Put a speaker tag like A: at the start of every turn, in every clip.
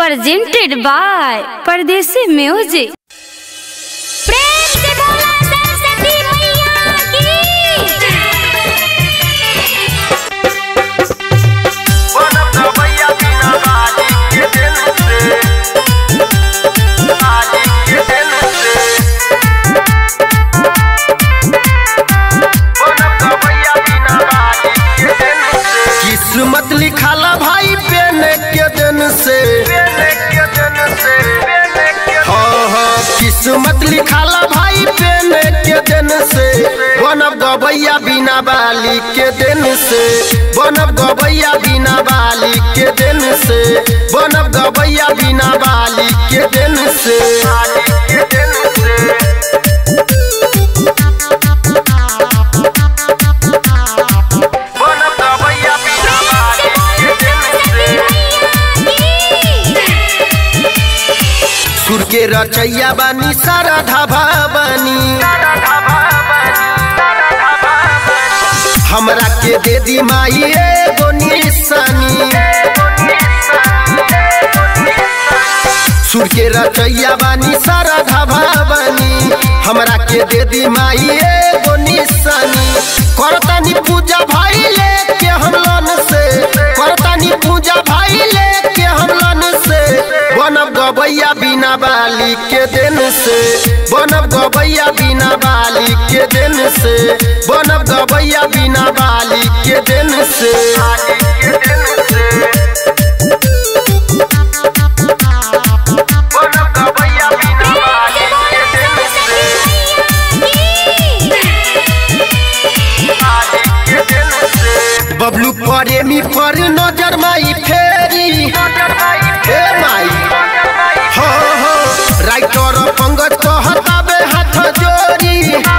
A: presented by Pardesi Music.
B: प्रेम से बोला सरस्वती मैया की
C: किस्मत लिखाला भाई पेन के दिन से हाँ हाँ किस्मत लिखाला भाई पेन के दिन से बनब गबैया बिना बाली के दिन से बनब गबैया बिना बाली के दिन से बनब गबैया बिना बाली के दिन से बनब गबैया बिना बाली के दिन से सुर के रचैया बानी सारा धाबा बानी हमरा के दे दी माई एगो निशानी सुर के रचैया बानी सारा धाबा बानी हमरा के दे दी माई एगो निशानी करतानी पूजा भाई लेके हमलन से करतानी पूजा भाई लेके हमलन से बनब गबैया बिना बाली के दिन से बनब गबैया बिना बाली के दिन से बनब गबैया बिना बाली के दिन से बनब गबैया बिना बाली के दिन से बबलू प्रेमी पर नजर माई फेरी हे माई हो हो राइटर पंगत कहताबे हाथ जोड़ी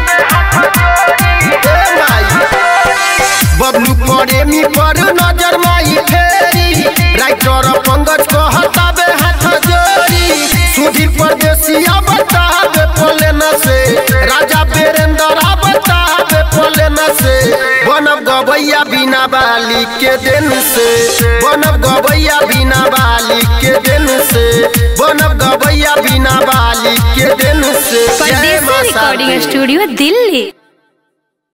C: हे माई बबलू प्रेमी पर नजर माई फेरी राइटर पंगत कहताबे हाथ जोड़ी सुधीर परदेसिया बताबे पोले न से राजा बेरेंद्र बताबे पोले न से बनब गबैया बिना बाली के दिन से बनब गबैया बिना बाली के दिन से बनब गबैया बिना बाली के दिन से जय
A: Pardesi
C: माता
A: Recording
C: दी।
A: Studio, Delhi.